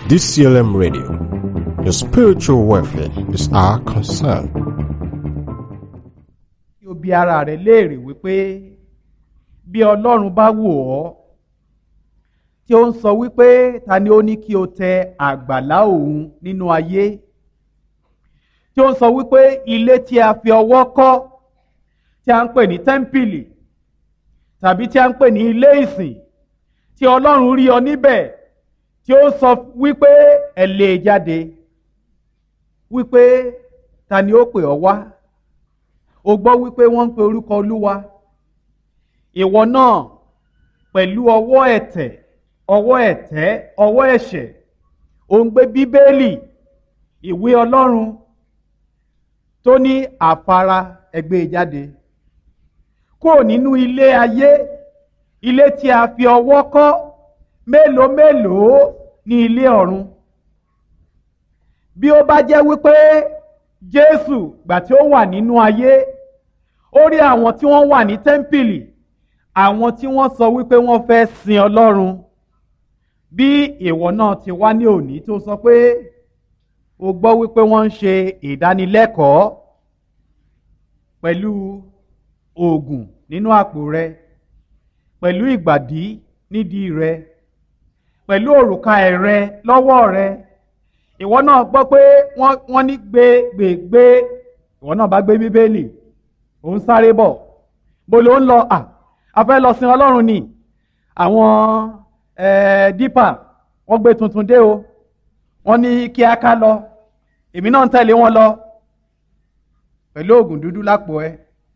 DCLM Radio. Your spiritual welfare is our concern. kí o bi ara rẹ léèrè wípé bí ọlọ́run bá wò ọ́ tí ó ń sọ wípé ta ni ó ní kí o tẹ àgbàlá òun nínú ayé tí ó ń sọ wípé ilé tí a fi ọwọ́ kọ́ tí a ń pè ní tẹ́ḿpìlì tàbí tí a ń pè ní ilé ìsìn tí ọlọ́run rí ọ níbẹ̀ tí ó sọ wípé ẹ lè jáde wípé ta ni ó pè ọ wá o gbọ́ wípé wọ́n ń pe orúkọ olúwa ìwọ náà pẹ̀lú ọwọ́ ẹ̀tẹ̀ ọwọ́ ẹ̀tẹ́ ọwọ́ ẹ̀ṣẹ̀ ò ń gbé bíbélì ìwé ọlọ́run tó ní àfara ẹgbẹ́ jáde kúrò nínú ilé ayé ilé tí a fi ọwọ́ kọ́ mélòó mélòó ní ilé ọ̀run bí ó bá jẹ́ wípé jésù gbà tí ó wà nínú ayé ó rí àwọn tí wọ́n wà ní tẹ́ḿpìlì àwọn tí wọ́n sọ wípé wọ́n fẹ́ sin ọlọ́run bí ìwọ náà ti wá ní òní tó sọ pé o gbọ́ wípé wọ́n ń ṣe ìdánilẹ́kọ̀ọ́ pẹ̀lú oògùn nínú àpò rẹ pẹ̀lú ìgbàdí nídìí rẹ pẹ̀lú òrùka ẹ̀rẹ lọ́wọ́ rẹ ìwọ náà gbọ́ pé wọ́n ní gbé gbé gbé ìwọ náà bá gbé bíbélì ò ń sáré bọ̀ bó ló ń lọ à a fẹ́ lọ sin ọlọ́run ni àwọn dípà wọ́n gbé tuntun dé o wọ́n ní kí a ká lọ èmi náà ń tẹ̀lé wọn lọ pẹ̀lú oògùn dúdú lápò ẹ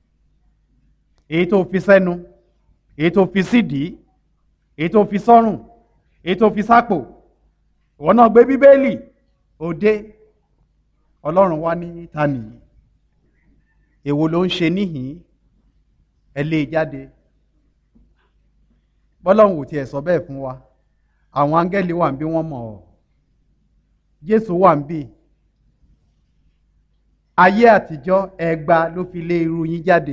èyí tó fi sẹ́nu èyí tó fi sídìí èyí tó fi sọ́rùn èyí tó fi sápò ìwọ náà gbé bíbélì òde ọlọ́run wá ní ta nìyí èwo ló ń ṣe níhìn ẹ lé e jáde bọ́lọ́run ò tiẹ̀ sọ bẹ́ẹ̀ fún wa àwọn áńgẹ́lì wà ń bí wọ́n mọ̀ ọ́ jésù wà ń bí ayé àtijọ́ ẹgba ló fi lé irú yín jáde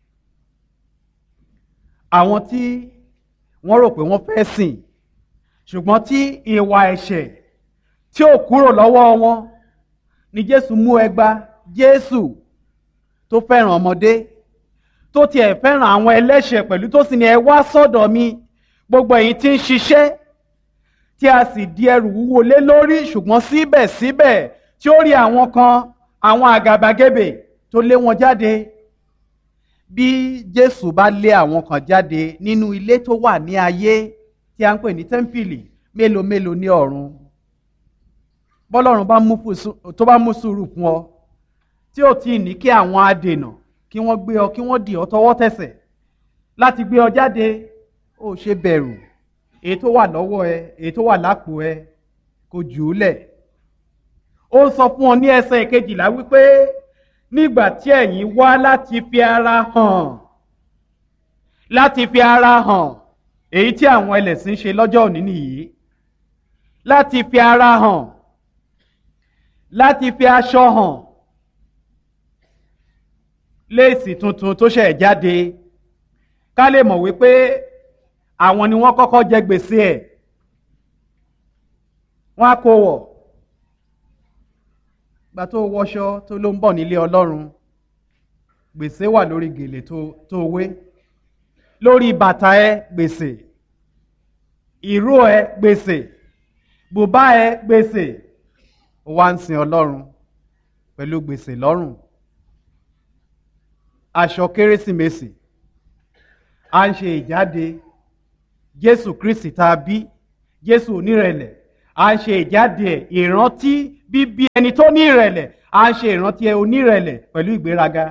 àwọn tí wọ́n rò pé wọ́n fẹ́ sìn ṣùgbọ́n tí ìwà ẹ̀ṣẹ̀ tí ò kúrò lọ́wọ́ wọn ni jésù mú ẹgba jésù tó fẹ́ràn ọmọdé tó tiẹ̀ fẹ́ràn àwọn ẹlẹ́ṣẹ̀ pẹ̀lú tó sì ní ẹ wá sọ́dọ̀ mi gbogbo èyí tí ń ṣiṣẹ́ tí a sì di ẹrù wúwo lé lórí ṣùgbọ́n síbẹ̀síbẹ̀ tí ó rí àwọn kan àwọn àgàbàgebè tó lé wọn jáde bí jésù bá lé àwọn kan jáde nínú ilé tó wà ní ayé tí a ń pè ní tẹ́ḿpìlì mélòó mélòó ní ọ̀run bọ́lọ́run tó bá mú sùúrù fún ọ tí ò tí ì ní kí àwọn adènà kí wọ́n gbé ọ kí wọ́n dì ọ tọwọ́ tẹsẹ̀ láti gbé ọ jáde ó ṣe bẹ̀rù èyí tó wà lọ́wọ́ ẹ èyí tó wà lápò ẹ kò jù ú lẹ̀ ó sọ fún ọ ní ẹsẹ̀ kejìlá wípé nígbà tí ẹ̀yin wá láti fi ara hàn láti fi ara hàn èyí tí àwọn ẹlẹ́sìn ṣe lọ́jọ́ òní nìyí láti fi ara hàn láti fi aṣọ hàn léèsì tuntun tó ṣẹ̀ jáde ká lè mọ̀ wípé àwọn ni wọ́n kọ́kọ́ jẹ gbèsè ẹ̀ wọ́n á kó wọ̀ gbà tó wọṣọ tó ló ń bọ̀ nílé ọlọ́run gbèsè wà lórí gèlè tó wé lórí bàtà ẹ gbèsè ìró ẹ gbèsè bùbá ẹ gbèsè ó wá ń sin ọlọ́run pẹ̀lú gbèsè lọ́rùn aṣọ kérésìmesì à ń ṣe ìjáde jésù kristi tá a bí jésù onírẹ̀lẹ̀ à ń ṣe ìjáde ẹ̀ ìrántí bíbí ẹni tó ní ìrẹ̀lẹ̀ à ń ṣe ìrántí ẹ onírẹ̀lẹ̀ pẹ̀lú ìgbéraga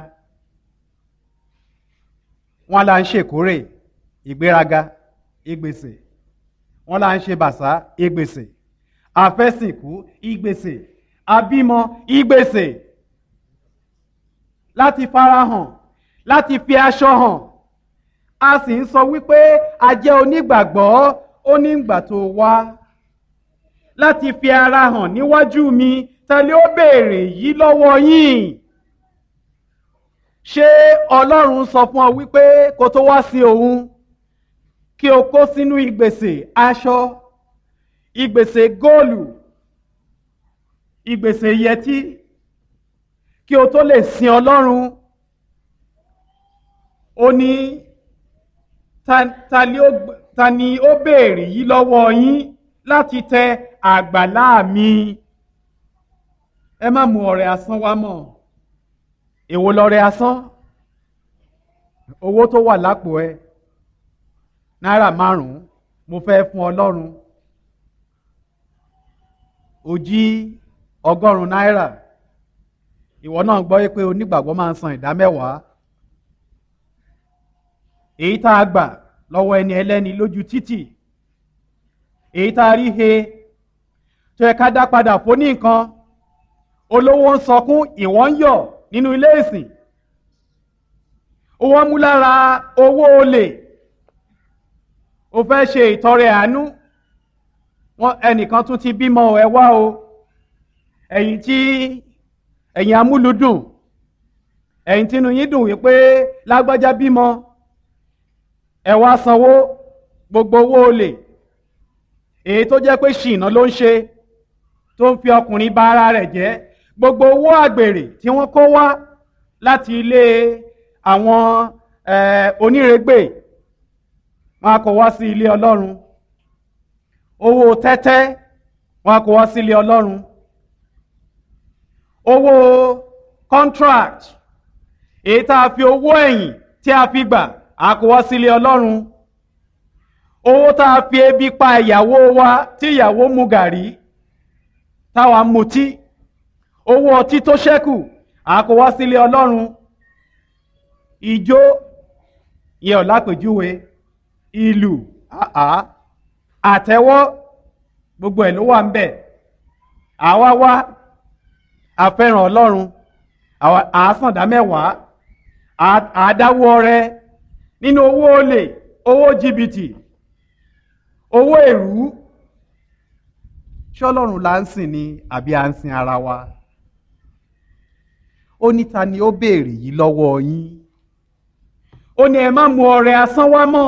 wọn là ń ṣèkórè ìgbéraga ìgbèsè wọn là ń ṣe bàṣá ìgbèsè àfẹ́sìnkú ìgbèsè àbímọ ìgbèsè láti farahàn láti fi aṣọ hàn a sì ń sọ wípé a jẹ́ onígbàgbọ́ ó ní ìgbà tó wá láti fi ara hàn níwájú mi tẹ́lẹ̀ ó béèrè yìí lọ́wọ́ yín ṣé ọlọ́run sọ fún ọ wípé kó tó wá sí òun kí o kó sínú ìgbèsè aṣọ ìgbèsè góòlù ìgbèsè yẹtí kí o tó lè sin ọlọ́run ó ní ta, ta, ni ó, ta ni ó béèrè yìí lọ́wọ́ yín láti tẹ àgbàlá mi ẹ má mú ọrẹ asán wá mọ́ èwo lọrẹ asán owó tó wà lápò ẹ náírà márùn-ún mo fẹ́ fún ọlọ́run ó jí ọgọ́rùn-ún náírà ìwọ náà gbọ́ pé onígbàgbọ́ máa ń san ìdá mẹ́wàá èyí tá a gbà lọ́wọ́ ẹni ẹlẹ́ni lójú títì èyí tá a rí he tó yẹ ká dá padà fún ní nǹkan olówó ń sọkún ìwọ ń yọ̀ nínú ilé ìsìn owó mú lára owó olè o fẹ́ ṣe ìtọrẹ àánú wọn ẹnìkan tún ti bímọ ẹ wá o ẹ̀yin tí ẹ̀yin amúlùdùn ẹ̀yin tínú yín dùn wípé lágbájá bímọ ẹ wá sanwó gbogbo owó olè èyí tó jẹ́ pé ṣìnà ló ń ṣe tó ń fi ọkùnrin bà ara rẹ̀ jẹ́ gbogbo owó àgbèrè tí wọ́n kó wá láti ilé àwọn onírègbè wọn a kó wá sí ilé ọlọ́run owó tẹ́tẹ́ wọn a kó wá sí ilé ọlọ́run owó contract èyí tá a fi owó ẹ̀yìn tí a fi gbà a kó wá sí ilé ọlọ́run owó tá a fi ebi pa ìyàwó wa tí ìyàwó mu gàrí táwa mutí owó ọtí tó ṣẹ́kù a kó wá sí ilé ọlọ́run ìjó yẹ ọ̀ lápèjúwe ìlú àtẹ́wọ́ gbogbo ẹ̀ ló wà ń bẹ̀ àwa wá àfẹ́ràn ọlọ́run àásàndá mẹ́wàá àádáwọ́ rẹ nínú owó olè owó jìbìtì owó èrú ṣọlọ́run là ń sìn ni àbí à ń sin ara wa ó ní ta ni ó béèrè yìí lọ́wọ́ yín ó ní ẹ má mu ọrẹ asán wá mọ́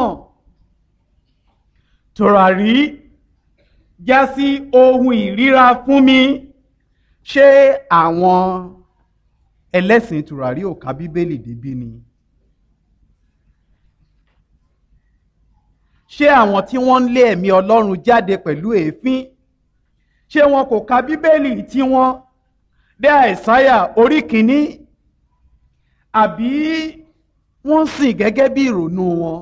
tòràrí já sí ohun ìríra fún mi ṣé àwọn ẹlẹ́sìn tòràrí ò ka bíbélì débí ni ṣé àwọn tí wọ́n ń lé ẹ̀mí ọlọ́run jáde pẹ̀lú èéfín ṣé wọn kò ka bíbélì tí wọ́n dé àìsáyà orí kìíní àbí wọ́n sìn gẹ́gẹ́ bí ìrònú wọn.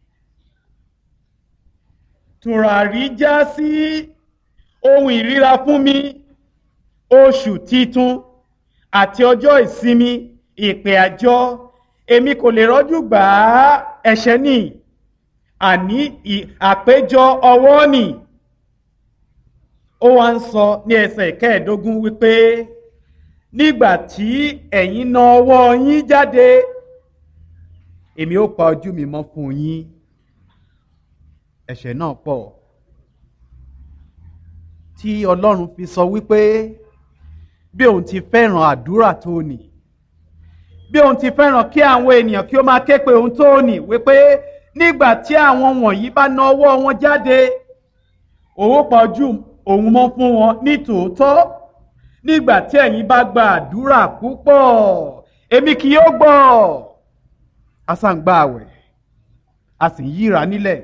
tùràrí já sí ohun ìríra fún mi oṣù titun àti ọjọ́ ìsinmi ìpè àjọ èmi kò lè rọ́jú gbà á ẹ̀ṣẹ̀ ní àní àpéjọ ọwọ́ nì ó wá ń sọ ní ẹsẹ̀ kẹẹ̀ẹ́dógún wípé nígbà tí ẹ̀yin na ọwọ́ yín jáde èmi ó pa ojú mi mọ́ fún yín ẹ̀ṣẹ̀ náà pọ̀ tí ọlọ́run fi sọ wípé bí òun ti fẹ́ràn àdúrà tó nì bí òun ti fẹ́ràn kí àwọn ènìyàn kí ó máa ké pe òun tó nì wípé nígbà tí àwọn wọ̀nyí bá na ọwọ́ wọn jáde òun pa ojú òun mọ́ fún wọn ní tòótọ́ nígbà tí ẹ̀yin bá gba àdúrà púpọ̀ èmi kì yóò gbọ́ a sá ń gba àwẹ̀ a sì ń yíra nílẹ̀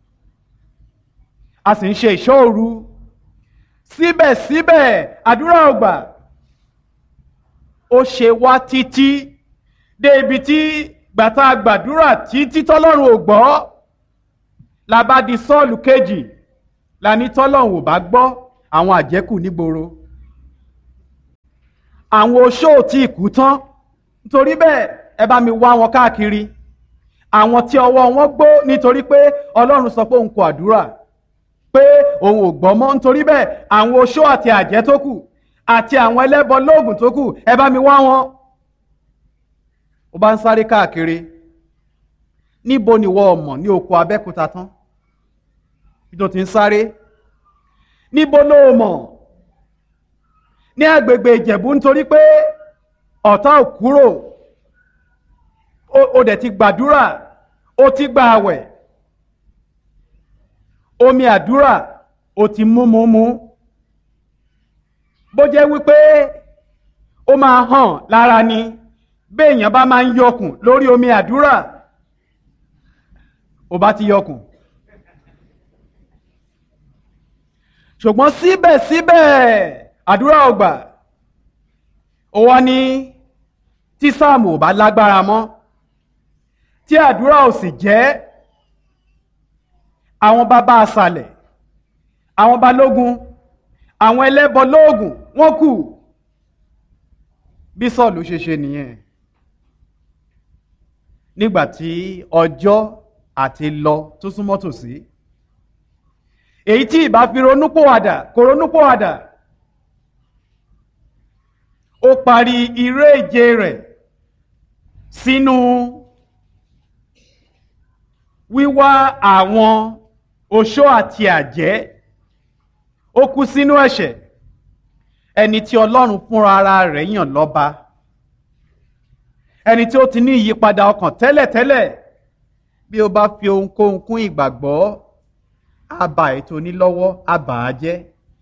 a sì ń ṣe ìṣọ́ òru síbẹ̀síbẹ̀ àdúrà ò gbà ó ṣe wá títí dé ibi tí gbàtà gbàdúrà títí tọ́lọ́run ò gbọ́ la bá di sọ́ọ̀lù kejì la ní tọ́lọ́run ò bá gbọ́ àwọn àjẹkù nígboro àwọn oṣó tí ìkú tán nítorí bẹ́ẹ̀ ẹ bá mi wá wọn káàkiri àwọn tí ọwọ́ wọn gbó nítorí pé ọlọ́run sọ pé òun kò àdúrà pé òun ò gbọ́ mọ́ nítorí bẹ́ẹ̀ àwọn oṣó àti àjẹ́ tó kù àti àwọn ẹlẹ́bọ lóògùn tó kù ẹ bá mi wá wọn. ó bá ń sáré káàkiri níbo ni wọ́n mọ̀ ní oko abẹ́kúta tán bí tó ti ń sáré níbo ló mọ̀ ní agbègbè ìjẹ̀bú nítorí pé ọ̀tá ò kúrò ó dẹ̀ ti gbàdúrà ó ti gba àwẹ̀ omi àdúrà ó ti mú mú mú bó jẹ́ wípé ó máa hàn lára ni béèyàn bá máa ń yọkùn lórí omi àdúrà ó bá ti yọkùn ṣùgbọ́n síbẹ̀síbẹ̀ àdúrà ọgbà ó wá ní tí sáàmù ò bá lágbára mọ́ tí àdúrà ò sì jẹ́ àwọn bàbá àṣàlẹ̀ àwọn balógun àwọn ẹlẹ́bọ lóògùn wọ́n kù bí sọ́ọ̀lù ṣe ṣe nìyẹn nígbà tí ọjọ́ àti lọ tó súnmọ́ tòsí èyí tí ìbá fi ronúpòwàdà kò ronúpòwàdà ó parí iré ìje rẹ̀ sínú wíwá àwọn oṣó àti àjẹ́ ó kú sínú ẹ̀ṣẹ̀ ẹni tí ọlọ́run fúnra ara rẹ̀ yàn lọ́ba ẹni tí ó ti ní ìyípadà ọkàn tẹ́lẹ̀tẹ́lẹ̀ bí ó bá fi ohunkóhun kún ìgbàgbọ́ àbá ètò onílọ́wọ́ àbá á jẹ́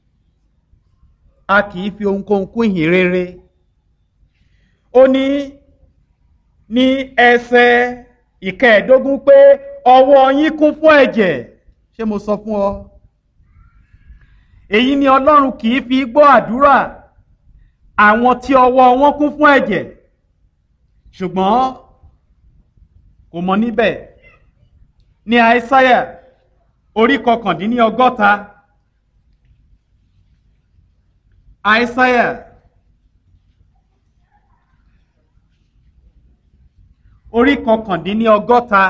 a kì í fi ohunkóhun kún ìhìn rere ó ní ní ẹsẹ̀ ìkẹẹ̀ẹ́dógún pé ọwọ́ yín kún fún ẹ̀jẹ̀ ṣé mo sọ fún ọ èyí ni ọlọ́run kì í fi gbọ́ àdúrà àwọn tí ọwọ́ wọn kún fún ẹ̀jẹ̀ ṣùgbọ́n kò mọ níbẹ̀ ní àìsáyà orí kọkàndínní ọgọ́ta àìsáyà orí kọkàndínní ọgọ́ta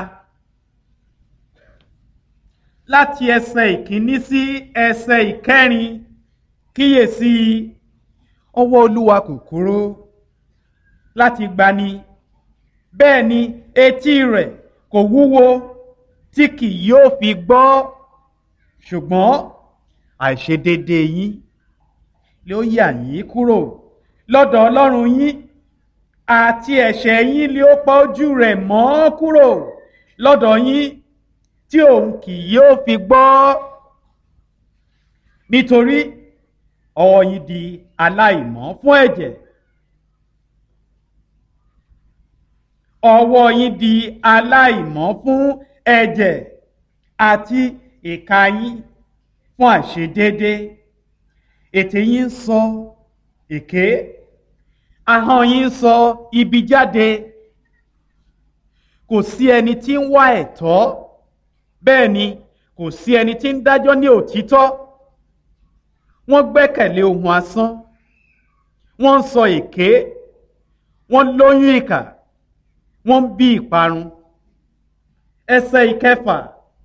láti ẹsẹ̀ ìkíní sí ẹsẹ̀ ìkẹrin kíyèsí ọwọ́ olúwa kò kúrò láti gbani bẹ́ẹ̀ ni etí rẹ̀ kò wúwo tí kì yóò fi gbọ́ ṣùgbọ́n àìṣedédé yín ló yà yín kúrò lọ́dọ̀ ọlọ́run yín àti ẹ̀ṣẹ̀ yín ló pa ojú rẹ̀ mọ́ kúrò lọ́dọ̀ yín tí òun kì yóò fi gbọ́ nítorí ọwọ́ yín di aláìmọ́ fún ẹ̀jẹ̀ ọwọ́ yín di aláìmọ́ fún ẹ̀jẹ̀ àti ìka yín fún àìṣedéédé ètè yín ń sọ èké ahọ́n yín ń sọ ibi jáde kò sí ẹni tí ń wá ẹ̀tọ́ bẹ́ẹ̀ ni kò sí ẹni tí ń dájọ́ ní òtítọ́ wọ́n gbẹ́kẹ̀lé ohun asán wọ́n ń sọ èké wọ́n lóyún ìkà wọ́n ń bí ìparun ẹsẹ̀ ìkẹfà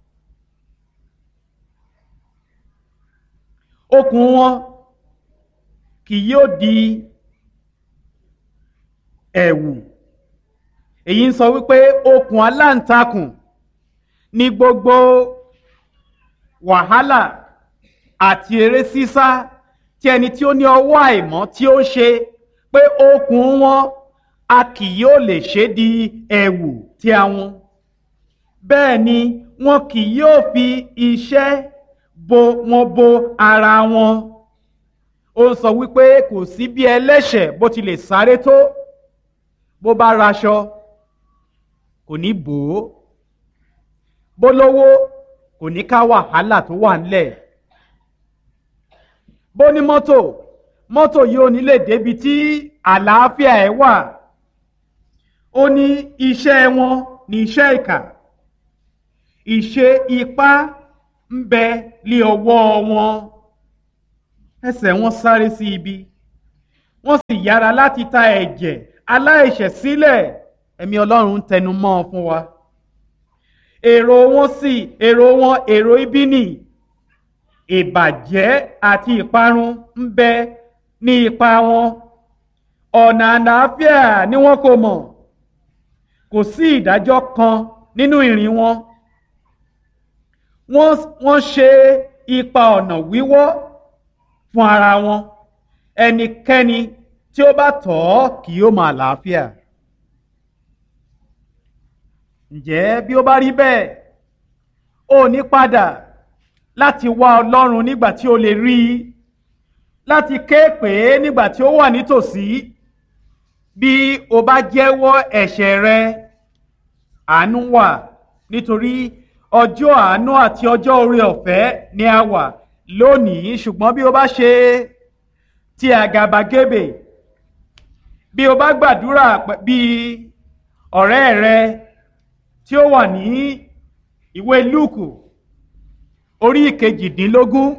okùn wọn kì yóò di ẹ̀wù èyí ń sọ wípé okùn aláǹtakùn ní gbogbo wàhálà àti eré sísá tí ẹni tí ó ní ọwọ́ àìmọ́ tí ó ṣe pé okùn wọn a kì yóò lè ṣe di ẹ̀wù tí àwọn bẹ́ẹ̀ ni wọn kì yóò fi iṣẹ́ bo wọn bo ara wọn ó sọ wípé kò sí bí ẹlẹ́ṣẹ̀ bó ti lè sáré tó bó bá raṣọ kò ní bò ó bó lówó kò ní ká wàhálà tó wà ńlẹ̀ bó ní mọ́tò mọ́tò yìí ò ní lè débi tí àlàáfíà ẹ̀ wà ó ní iṣẹ́ wọn ní iṣẹ́ ìkà ìṣe ipá ń bẹ lé ọwọ́ wọn ẹsẹ̀ wọn sáré sí ibi wọ́n sì yára láti ta ẹ̀jẹ̀ aláìṣẹ̀ sílẹ̀ ẹ̀mí ọlọ́run ń tẹnu mọ́ ọ fún wa èrò wọn sì èrò wọn èrò ibi nì ìbàjẹ́ àti ìparun ń bẹ ní ipa wọn ọ̀nà àlàáfíà ni wọn kò mọ̀ kò sí ìdájọ́ kan nínú ìrìn wọn wọ́n ṣe ipa ọ̀nà wíwọ́ fún ara wọn ẹnikẹ́ni tí ó bá tọ̀ ọ́ kì yóò máa làáfíà ǹjẹ́ bí ó bá rí bẹ́ẹ̀ ó ní padà láti wá ọlọ́run nígbà tí ó lè rí i láti ké pè é nígbà tí ó wà nítòsí bí o bá jẹ́wọ́ ẹ̀ṣẹ̀ rẹ àánú wà nítorí ọjọ́ àánú àti ọjọ́ oore ọ̀fẹ́ ni a wà lónìí ṣùgbọ́n bí o bá ṣe ti àgàbàgebè bí o bá gbàdúrà bí ọ̀rẹ́ rẹ tí ó wà ní ìwé lúùkù orí ìkejìdínlógún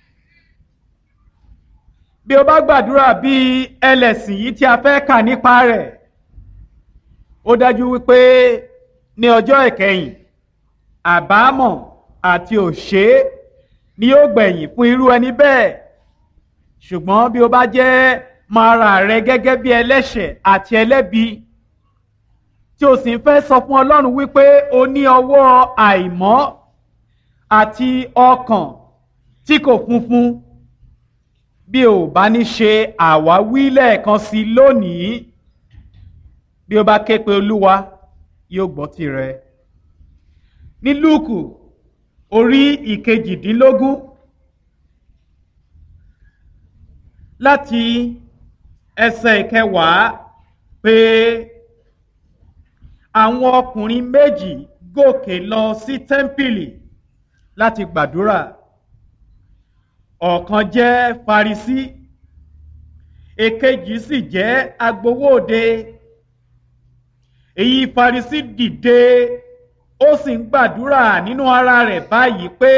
bí o bá gbàdúrà bí ẹlẹ́sìn yìí tí a fẹ́ kà nípa rẹ̀ ó dájú wípé ní ọjọ́ ìkẹyìn àbámọ̀ àti òṣè ni yóò gbẹ̀yìn fún irú ẹni bẹ́ẹ̀ ṣùgbọ́n bí o bá jẹ́ máa ra rẹ gẹ́gẹ́ bí ẹlẹ́ṣẹ̀ àti ẹlẹ́bi tí o sì ń fẹ́ sọ fún Ọlọ́run wípé o ní ọwọ́ àìmọ́ àti ọkàn tí kò funfun bí o bá ní ṣe àwáwí lẹ́ẹ̀kan sí lónìí bí o bá ké pe Olúwa yóò gbọ́ tirẹ̀ ní Lúùkù orí ìkejìdínlógún láti ẹsẹ̀ ìkẹwàá pé àwọn ọkùnrin méjì gòkè lọ sí tẹ́ḿpìlì láti gbàdúrà ọ̀kan jẹ́ Farisí èkejì sì jẹ́ agbowóde èyí Farisí dìde ó sì ń gbàdúrà nínú ara rẹ̀ báyìí pé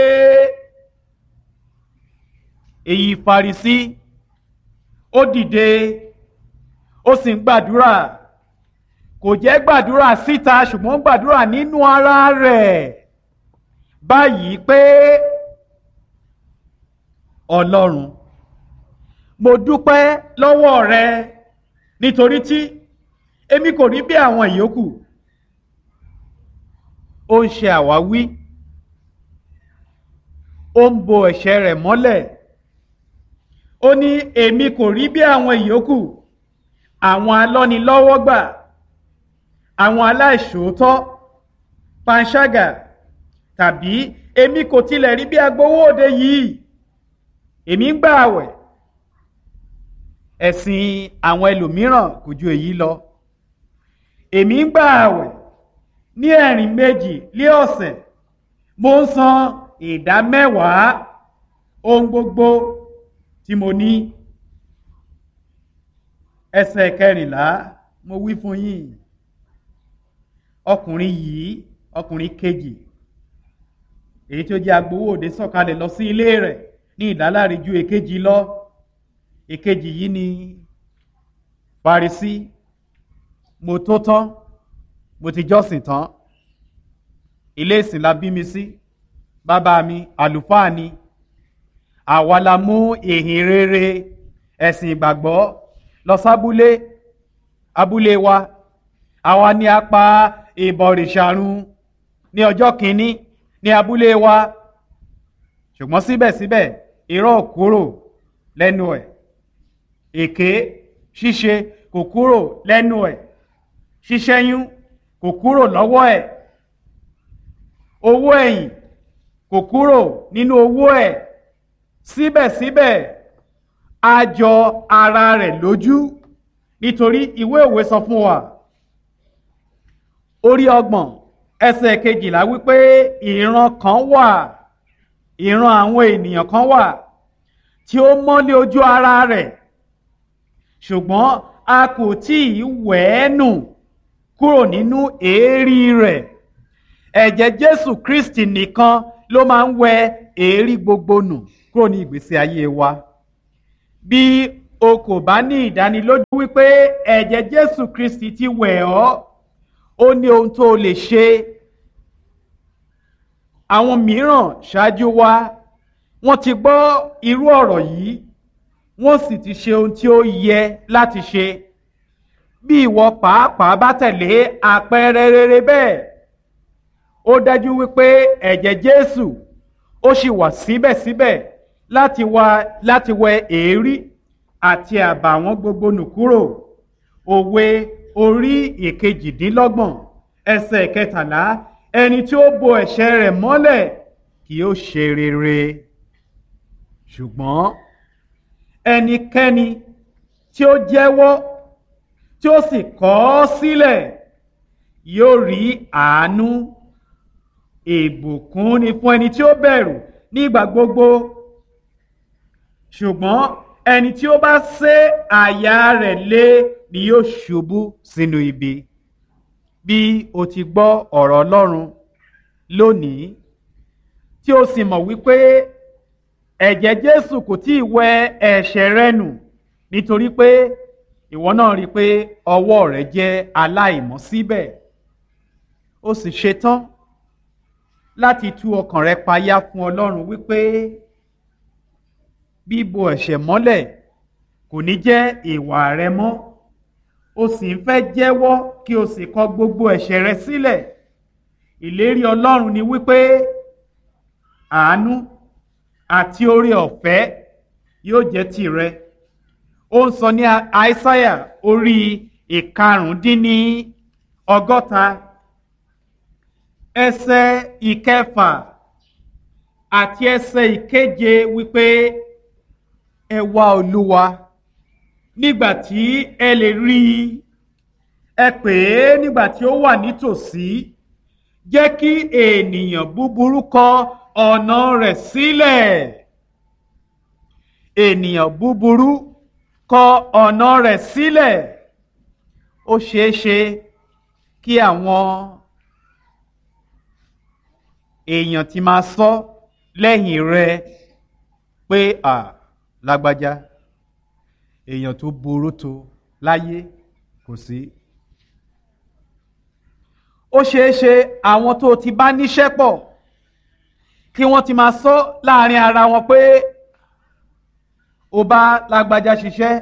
èyí Farisí ó dìde ó sì ń gbàdúrà kò jẹ́ gbàdúrà síta ṣùgbọ́n gbàdúrà nínú ara rẹ̀ báyìí pé Ọlọ́run mo dúpẹ́ lọ́wọ́ rẹ nítorí tí èmi kò rí bí àwọn ìyókù ó ń ṣe àwáwí ó ń bo ẹ̀ṣẹ̀ rẹ̀ mọ́lẹ̀ ó ní èmi kò rí bí àwọn ìyókù àwọn alọ́nilọ́wọ́gbà àwọn aláìṣòótọ́ panṣágà tàbí èmi kò tilẹ̀ rí bí agbowóde yìí èmi ń gbà àwẹ̀ ẹ̀sìn àwọn ẹlòmíràn kò ju èyí lọ èmi ń gbà àwẹ̀ ní ẹ̀rìn méjì lé ọ̀sẹ̀ mo ń san ìdá mẹ́wàá ohun gbogbo tí mo ní ẹsẹ̀ kẹrìnlá mo wí fún yín ọkùnrin yìí ọkùnrin kejì èyí tí ó jẹ́ agbowóde sọ̀kalẹ̀ lọ sí ilé rẹ̀ ní ìdáláre ju èkejì lọ èkejì yìí ni Farisí mo tó tán mo ti jọ́sìn tán ilé ìsìn la bí mi sí bàbá mi àlùfáà ni àwa la mú ìhìn rere ẹ̀sìn ìgbàgbọ́ lọ sábúlé abúlé wa àwa ni a pa ìbọ̀rìṣàrun ní ọjọ́ kìíní ní abúlé wa ṣùgbọ́n síbẹ̀síbẹ̀ irọ́ kúrò lẹ́nu ẹ̀ èké ṣíṣe kò kúrò lẹ́nu ẹ̀ ṣíṣẹ́yún kò kúrò lọ́wọ́ ẹ̀ owó ẹ̀yìn kò kúrò nínú owó ẹ̀ síbẹ̀síbẹ̀ a jọ ara rẹ̀ lójú nítorí ìwé òwe sọ fún wa orí ọgbọ̀n ẹsẹ̀ kejìlá wípé ìran kan wà ìran àwọn ènìyàn kan wà tí ó mọ́lé ojú ara rẹ̀ ṣùgbọ́n a kò tí ì wẹ̀ ẹ́ nù kúrò nínú èérí rẹ̀ ẹ̀jẹ̀ Jésù Kristi nìkan ló máa ń wẹ èérí gbogbo nù kúrò ní ìgbésí ayé wa bí o kò bá ní ìdánilójú wípé ẹ̀jẹ̀ Jésù Kristi ti wẹ̀ ọ́ ó ní ohun tó o lè ṣe àwọn mìíràn ṣáájú wa wọ́n ti gbọ́ irú ọ̀rọ̀ yìí wọ́n sì ti ṣe ohun tí ó yẹ láti ṣe bí ìwọ pàápàá bá tẹ̀lé àpẹẹrẹ rere bẹ́ẹ̀ ó dájú wípé ẹ̀jẹ̀ Jésù ó sì wà síbẹ̀síbẹ̀ láti wá láti wẹ èérí àti àbàwọ́n gbogbo nù kúrò òwe orí ìkejìdínlọ́gbọ̀n ẹsẹ̀ kẹtàlá ẹni tí ó bo ẹ̀ṣẹ̀ rẹ̀ mọ́lẹ̀ kì yóò ṣe rere ṣùgbọ́n ẹnikẹ́ni tí ó jẹ́wọ́ tí ó sì kọ̀ ọ́ sílẹ̀ yóò rí àánú ìbùkún ni fún ẹni tí ó bẹ̀rù nígbà gbogbo ṣùgbọ́n ẹni tí ó bá sé àyà rẹ̀ lé ni yóò ṣubú sínú ibi bí o ti gbọ́ ọ̀rọ̀ Ọlọ́run lónìí tí o sì mọ̀ wípé ẹ̀jẹ̀ Jésù kò tí ì wẹ ẹ̀ṣẹ̀ rẹ nù nítorí pé ìwọ náà rí i pé ọwọ́ rẹ jẹ́ aláìmọ́ síbẹ̀ ó sì ṣetán láti tú ọkàn rẹ payá fún Ọlọ́run wípé bíbo ẹ̀ṣẹ̀ mọ́lẹ̀ kò ní jẹ́ ìwà rẹ mọ́ o sì ń fẹ́ jẹ́wọ́ kí o sì kọ gbogbo ẹ̀ṣẹ̀ rẹ sílẹ̀ ìlérí Ọlọ́run ni wípé àánú àti oore ọ̀fẹ́ yóò jẹ́ tìrẹ ó ń sọ ní àìsáyà orí ìkarùndínní ọgọ́ta ẹsẹ̀ ìkẹfà àti ẹsẹ̀ ìkeje wípé ẹ wá olúwa nígbà tí ẹ lè rí i ẹ pè é nígbà tí ó wà nítòsí jẹ́ kí ènìyàn búburú kọ ọ̀nà rẹ̀ sílẹ̀ ènìyàn búburú kọ ọ̀nà rẹ̀ sílẹ̀ ó ṣeé ṣe kí àwọn èèyàn ti máa sọ lẹ́yìn rẹ pé à lágbájá èèyàn tó burú tó láyé kò sí. ó ṣeé ṣe àwọn tó ti bá níṣẹ́ pọ̀ kí wọ́n ti máa sọ láàrin ara wọn pé ó bá lágbájá ṣiṣẹ́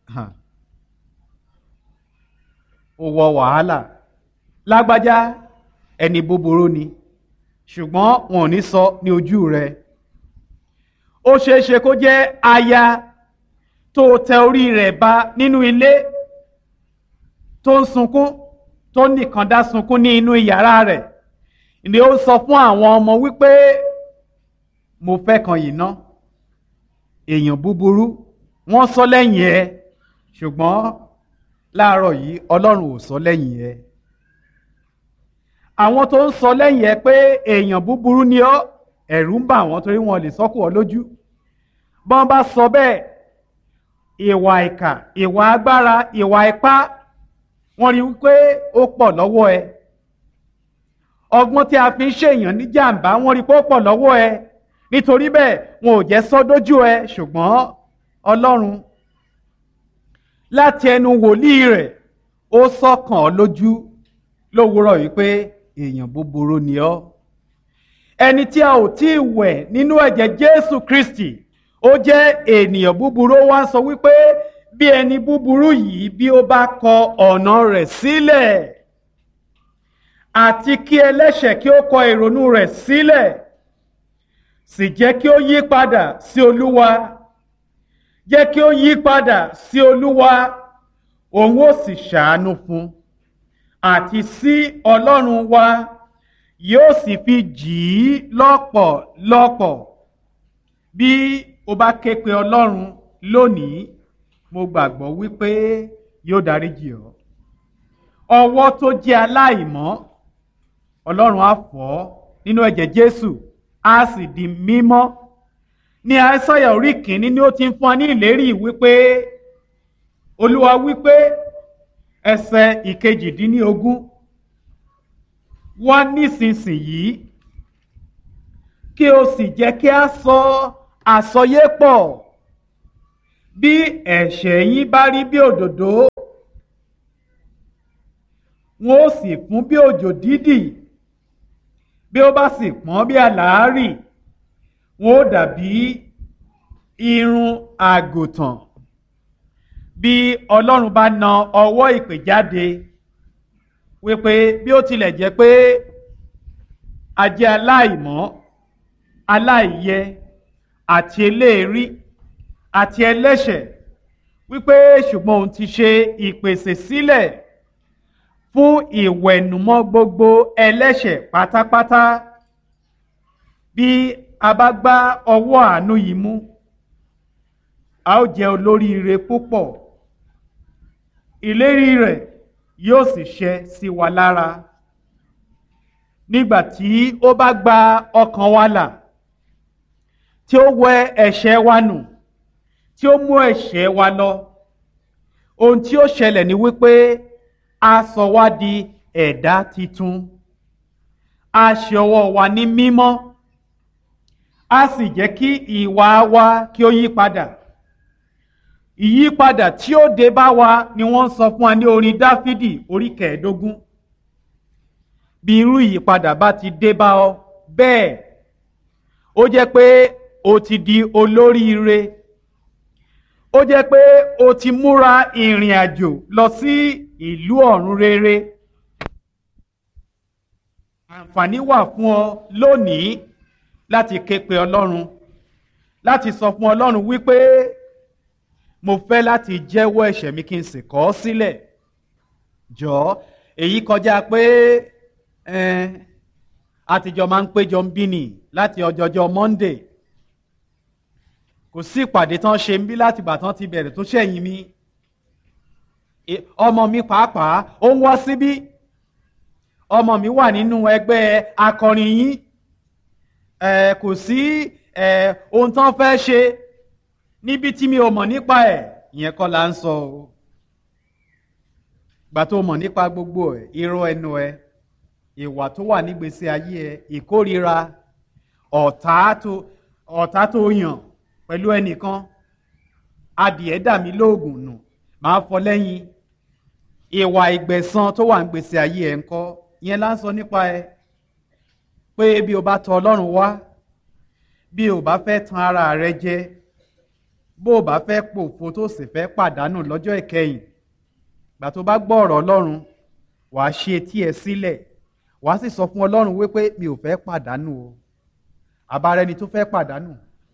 ó wọ wàhálà lágbájá ẹni búburú ni ṣùgbọ́n wọn ò ní sọ ní ojú rẹ̀ ó ṣeé ṣe kó jẹ́ aya tó tẹ orí rẹ̀ ba nínú ilé tó ń sunkún tó nìkan dá sunkún ní inú yàrá rẹ̀ ni ó sọ fún àwọn ọmọ wípé mo fẹ́ kan yìí ná èèyàn búburú wọ́n sọ lẹ́yìn ẹ ṣùgbọ́n láàárọ̀ yìí Ọlọ́run ò sọ lẹ́yìn ẹ àwọn tó ń sọ lẹ́yìn ẹ pé èèyàn búburú ni ọ́ ẹ̀rù ń bà wọ́n torí wọn lè sọ́kù ọ lójú bọ́n bá sọ bẹ́ẹ̀ ìwà ìkà ìwà agbára ìwà ipá wọ́n rí wípé ó pọ̀ lọ́wọ́ ẹ ọgbọ́n tí a fi ń ṣèyàn ní jàǹbá wọ́n rí pé ó pọ̀ lọ́wọ́ ẹ nítorí bẹ́ẹ̀ wọn ò jẹ́ sọ dójú ẹ ṣùgbọ́n Ọlọ́run láti ẹnu wòlíì rẹ̀ ó sọ̀kàn ọ́ lójú lówùúrọ̀ wípé èèyàn búburú ni ọ́ ẹni tí a ò tí ì wẹ̀ nínú ẹ̀jẹ̀ Jésù Kristi ó jẹ́ ènìyàn búburú ó wá ń sọ wípé bí ẹni búburú yìí bí ó bá kọ ọ̀nà rẹ̀ sílẹ̀ àti kí ẹlẹ́ṣẹ̀ kí ó kọ ìrònú rẹ̀ sílẹ̀ sì jẹ́ kí ó yí padà sí Olúwa jẹ́ kí ó yí padà sí Olúwa òun ó sì ṣàánú fún àti sí Ọlọ́run wa yóò sì fi jì í lọ́pọ̀lọpọ̀ bí o bá ké pe Ọlọ́run lónìí mo gbàgbọ́ wípé yóò dáríjì ọ́ ọwọ́ tó jẹ́ aláìmọ́ Ọlọ́run á fọ̀ ọ́ nínú ẹ̀jẹ̀ Jésù á sì di mímọ́ ní àìsàyà orí kìíní ni ó ti ń fún wa ní ìlérí wípé Olúwa wípé ẹsẹ̀ ìkejìdínlógún wá nísinsìnyí kí o sì jẹ́ kí a sọ àsọyépọ̀ bí ẹ̀ṣẹ̀ yín bá rí bí òdòdó wọn ó sì fún bí òjò dídì bí ó bá sì pọ́n bí àlàárì wọn ó dàbí irun àgùntàn bí Ọlọ́run bá na ọwọ́ ìpè jáde wípé bí ó tilẹ̀ jẹ́ pé a jẹ́ aláìmọ́ aláìyẹ àti eléèrí àti ẹlẹ́ṣẹ̀ wípé ṣùgbọ́n òun ti ṣe ìpèsè sílẹ̀ fún ìwẹ̀nùmọ́ gbogbo ẹlẹ́ṣẹ̀ pátápátá bí a bá gbá ọwọ́ àánú yìí mú a ó jẹ́ olóríire púpọ̀ ìlérí rẹ̀ yóò sì ṣẹ sí wa lára nígbà tí ó bá gba ọkàn wa là tí ó wẹ ẹ̀ṣẹ̀ wa nù tí ó mú ẹ̀ṣẹ̀ wa lọ ohun tí ó ṣẹlẹ̀ ni wípé a sọ wá di ẹ̀dá titun a ṣe ọwọ́ wa ní mímọ́ a sì jẹ́ kí ìwà wa kí ó yí padà ìyípadà tí ó dé bá wa ni wọ́n sọ fún wa ní orin dáfídì orí kẹẹ̀ẹ́dógún bí irú ìyípadà bá ti dé bá ọ bẹ́ẹ̀ ó jẹ́ pé o ti di olóríire ó jẹ́ pé o ti múra ìrìn àjò lọ sí ìlú ọ̀run rere àǹfààní wà fún ọ lónìí láti ké pe ọlọ́run láti sọ fún ọlọ́run wípé mo fẹ́ láti jẹ́wọ́ ẹ̀ṣẹ̀ mi kí n sì kọ̀ ọ́ sílẹ̀ jọ̀ọ́ èyí kọjá pé àtijọ́ máa ń péjọ ń bí nì láti ọjọ́jọ́ Monday kò sí ìpàdé tán ṣe ń bí láti ìgbà tán ti bẹ̀rẹ̀ tó ṣẹ̀yìn mi ọmọ mi pàápàá ó ń wá síbí ọmọ mi wà nínú ẹgbẹ́ akọrin yín kò sí ohun tán fẹ́ ṣe níbi tí mi ò mọ̀ nípa ẹ̀ ìyẹn kọ́ la ń sọ o gbà tó mọ̀ nípa gbogbo ẹ̀ irọ́ ẹnu ẹ ìwà tó wà nígbèsè ayé ẹ ìkórira ọ̀tá tó ọ̀tá tó yàn pẹ̀lú ẹnìkan adìẹ dà mí lóògùn nù máa fọ lẹ́yìn ìwà ìgbẹ̀san tó wà nígbèsè ayé ẹ ńkọ́ ìyẹn la ń sọ nípa ẹ pé bí o bá tọ Ọlọ́run wá bí o bá fẹ́ tan ara rẹ jẹ bó o bá fẹ́ pòfo tó sì fẹ́ pàdánù lọ́jọ́ ìkẹyìn gbà tó bá gbọ́ ọ̀rọ̀ Ọlọ́run wàá ṣe etí ẹ sílẹ̀ wàá sì sọ fún Ọlọ́run wípé mi ò fẹ́ pàdánù o àbára ẹni tó fẹ́ pàdánù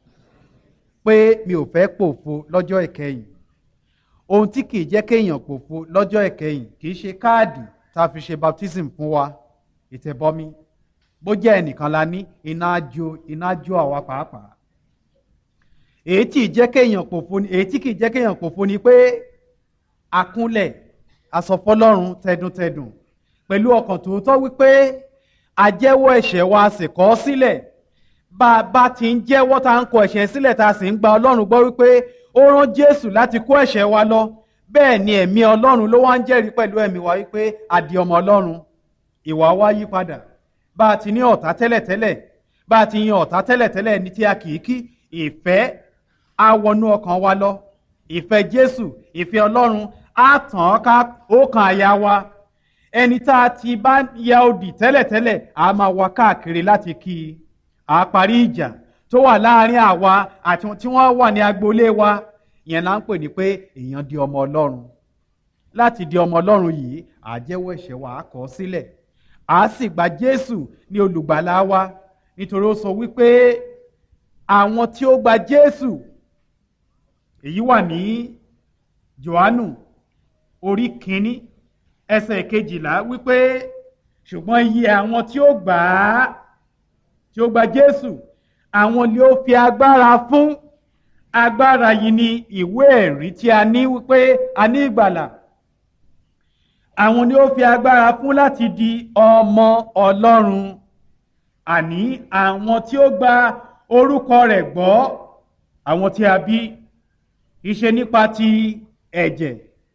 pé mi ò fẹ́ pòfo lọ́jọ́ ìkẹyìn ohun tí kìí jẹ́ kéèyàn pòfo lọ́jọ́ ìkẹyìn kìí ṣe káàdì tá a fi ṣe baptism fún wa ìtẹ̀bọmi bó jẹ́ ẹnìkan la ní iná jó iná jó àwa pàápàá èyí tí jẹ́ kéèyàn pòfo ni èyí tí kìí jẹ́ kéèyàn pòfo ni pé akúnlẹ̀ asọ̀fọlọ́run tẹdùntẹdùn pẹ̀lú ọkàn tòótọ́ wípé ajẹ́wọ́ ẹ̀ṣẹ̀ wa sì kọ̀ ọ́ sílẹ̀ bá a bá ti ń jẹ́wọ́ tá à ń kọ ẹ̀ṣẹ̀ sílẹ̀ tá a sì ń gba ọlọ́run gbọ́ wípé ó rán jésù láti kó ẹ̀ṣẹ̀ wa lọ bẹ́ẹ̀ ni ẹ̀mí ọlọ́run ló wá ń jẹ́rìí pẹ̀lú ẹ̀mí wa wípé a di ọmọ ọlọ́run ìwà wa yí padà bá a ti ní ọ̀tá tẹ́lẹ̀tẹ́lẹ̀ bá a ti yan ọ̀tá tẹ́lẹ̀tẹ́lẹ̀ ní tí a kì í kí ìfẹ́ á wọnú ọkàn wa lọ ìfẹ́ jésù ìfẹ́ ọlọ́run á tàn án ká ó kan àyà wa ẹni tá a ti bá ya odì tẹ́lẹ̀tẹ́lẹ̀ á máa wá káàkiri láti kí i á parí ìjà tó wà láàrin àwa àti tí wọ́n wà ní agboolé wa yẹn là ń pè ní pé èèyàn di ọmọ ọlọ́run láti di ọmọ ọlọ́run yìí àjẹ́wọ́ ẹ̀ṣẹ̀ wa á kọ̀ ọ́ sílẹ̀ à á sì gba jésù ní olùgbàlà wa nítorí ó sọ wípé àwọn tí ó gba jésù èyí wà ní johannu orí kínní ẹsẹ̀ kejìlá wípé ṣùgbọ́n iye àwọn tí ó gbà á tí ó gba jésù àwọn ni ó fi agbára fún agbára yìí ni ìwé ẹ̀rí tí a ní wípé a ní ìgbàlà àwọn ni ó fi agbára fún láti di ọmọ ọlọ́run àní àwọn tí ó gba orúkọ rẹ̀ gbọ́ àwọn tí a bí ìṣe nípa ti ẹ̀jẹ̀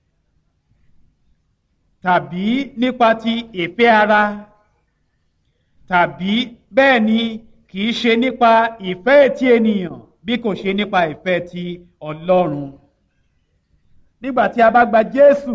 tàbí nípa ti ìfẹ́ ara tàbí bẹ́ẹ̀ ni kì í ṣe nípa ìfẹ́ ti ènìyàn bí kò ṣe nípa ìfẹ́ ti ọlọ́run nígbà tí a bá gba jésù